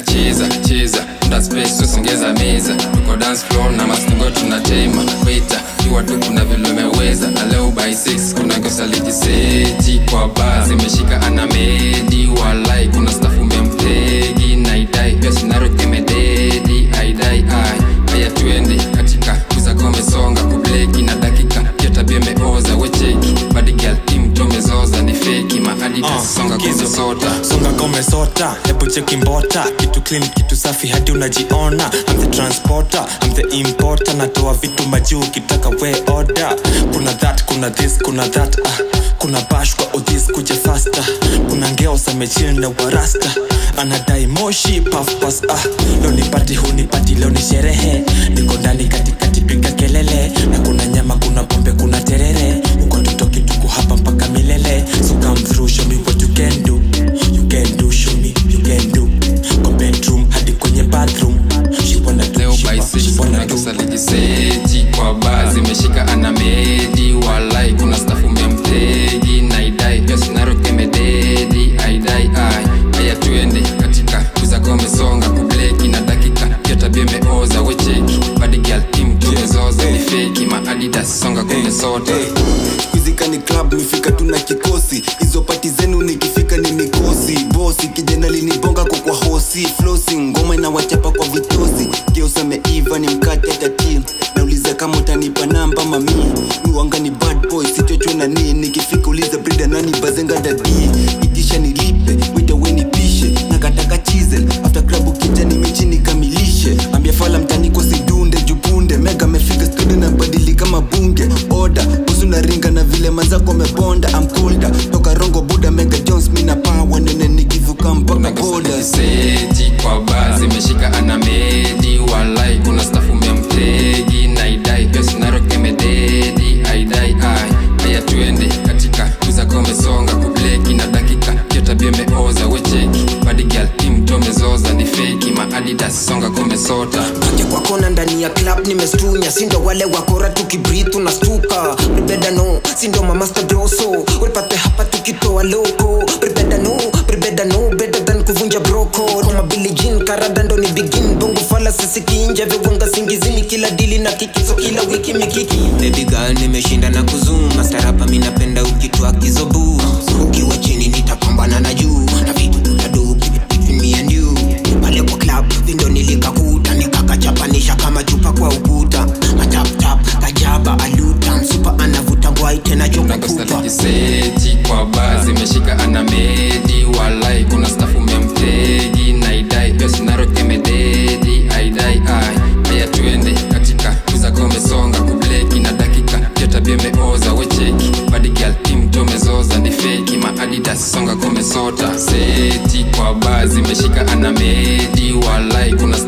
inacheza cheza unda space usongeza meza tuko dance floor na mastingo tunatema weta kiwa tu kuna vile umeweza na leo by 6 kuna kosa lijiseti kwa baa zimeshika anamedi walai kuna staff umemtegi naidai pia sinarokemededi aidai ai haya tuende katika kuza komesonga kubleki na dakika pia tabia imeoza wecheki badi girl team tomezoza ni feki maadi tasonga kumesota songa komesota hebu cheki mbota kitu clean kitu safi hadi unajiona I'm the transporter I'm the importer natoa vitu majuu ukitaka we order kuna that kuna this kuna that ah. kuna bash kwa udhis kuja faster kuna ngeo samechil na warasta anadai moshi pafpas ah. leo ni pati hu ni pati leo ni sherehe niko ndani katikati piga kelele na kuna nyama kuna pombe kuna terere uko tutoki tuko hapa mpaka milele so come through show me what you can do you can do show me you can do kwa bedroom hadi kwenye bathroom she wanna do leo she, by wa- she 6 wanna kuna do kosa lijiseti kwa baa zimeshika anamedi walai kuna staff umemtegi naidai pia sinarokemededi aidai ai haya tuende katika kuza komesonga kubleki na dakika pia tabia imeoza wecheki badi girl team tumezoza ni feki maadidas songa kumesota kuzika ni club mifika tuna kikosi hizo pati zenu nikifika ni mikosi bosi kijana linibonga kwa kwa hosi flosi ngoma inawachapa kwa vitosi geusameiva ni mkate tati nauliza kama utanipa namba mami miwanga ni bad boy sichochwe na nii nikifika uliza brida nani bazenga dadi itisha nilipe wita wenipishe nakataka chizel after klabu kija nimechi nikamilishe ambia fala mtaniko sidunde jupunde mega amefika studio na badili kama bunge oda usu na ringa na vile mazako amebonda amkulda toka rongo buda mega jones mina pawa nene nikivuka mpaka kuna kosa boda lijiseti kwa baa zimeshika anamedi walai kuna staff umemtegi naidai pia sinarokemededi aidai ai haya tuende katika kuza komesonga kubleki na dakika pia tabia imeoza wecheki badi girl team tomezoza ni feki maadidas songa komesota pake kwa kona ndani ya club nimestunya sindo wale wakora tukibrit unastuka bribedano sindo mamasta doso ulipate hapa tukitoa loko bribedano bribedano better than kuvunja broko kama bilijin karada ndo ni begin bongo fala sisikinja viwanga singizini kila dili na kikizo kila wiki mikiki baby girl nimeshinda na kuzuma starapa mi napenda ukitwa kizobu ukiwa chini nitapambana na juu na vitu tutadu between me and you pale kwa club vindo nilikakuta nikakachapanisha kama chupa kwa ukuta mataptap kajaba aluta msupa anavuta bwai tena joka kuna kosa kupa lijiseti kwa baa zimeshika anamedi walai kuna staff umemtegi naidai pia sinarokemededi aidai ai haya tuende katika kuza komesonga kubleki na dakika pia tabia imeoza wecheki badi girl team tomezoza ni feki maadidas songa komesota seti kwa baa zimeshika anamedi walai kuna